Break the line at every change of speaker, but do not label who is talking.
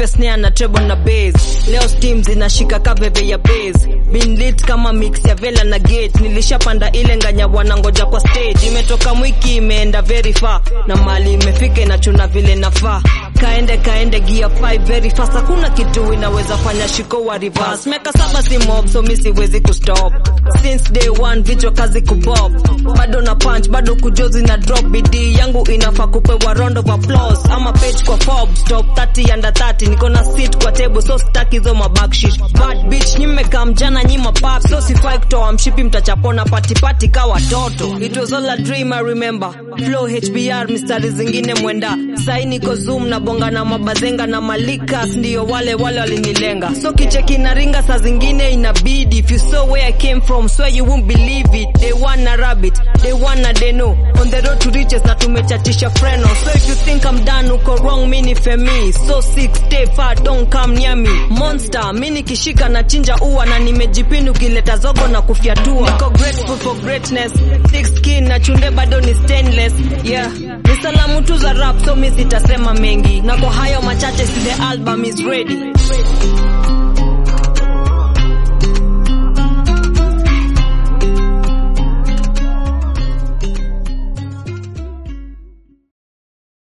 nipe snare na treble na bass leo steam zinashika kaveve ya bass been lit kama mix ya vela na gate nilishapanda ile nganya wanangoja kwa stage imetoka mwiki imeenda very far na mali imefika inachuna vile nafaa kaende kaende gear 5 very fast hakuna kitu inaweza fanya shiko wa reverse meka saba si mob so mi siwezi kustop since day one vichwa kazi kubob bado na punch bado kujozi na drop bidii yangu inafaa kupewa round of applause ama page kwa Forbes top 30 under 30 niko na seat kwa table so staki hizo mabackshit bad bitch nyimeka mjana nyima pap so sifai kutoa mshipi mtachapona pati pati ka watoto it was all a dream I remember flow HBR mistari zingine mwenda sai niko zoom na bonga na mabazenga na malikas ndio wale wale walinilenga so kicheki na ringa saa zingine inabidi if you saw where I came from swear you won't believe it they wanna rabbit they wanna they know on the road to riches na tumechatisha freno so if you think I'm done uko wrong mini femi so sick stay far don't come near me monster mi nikishika na chinja ua na nimejipini ukileta zogo na kufyatua niko grateful for greatness thick skin na chunde bado ni stainless yeah ni salamu tu za rap so mi sitasema mengi na kwa hayo machache si the album is ready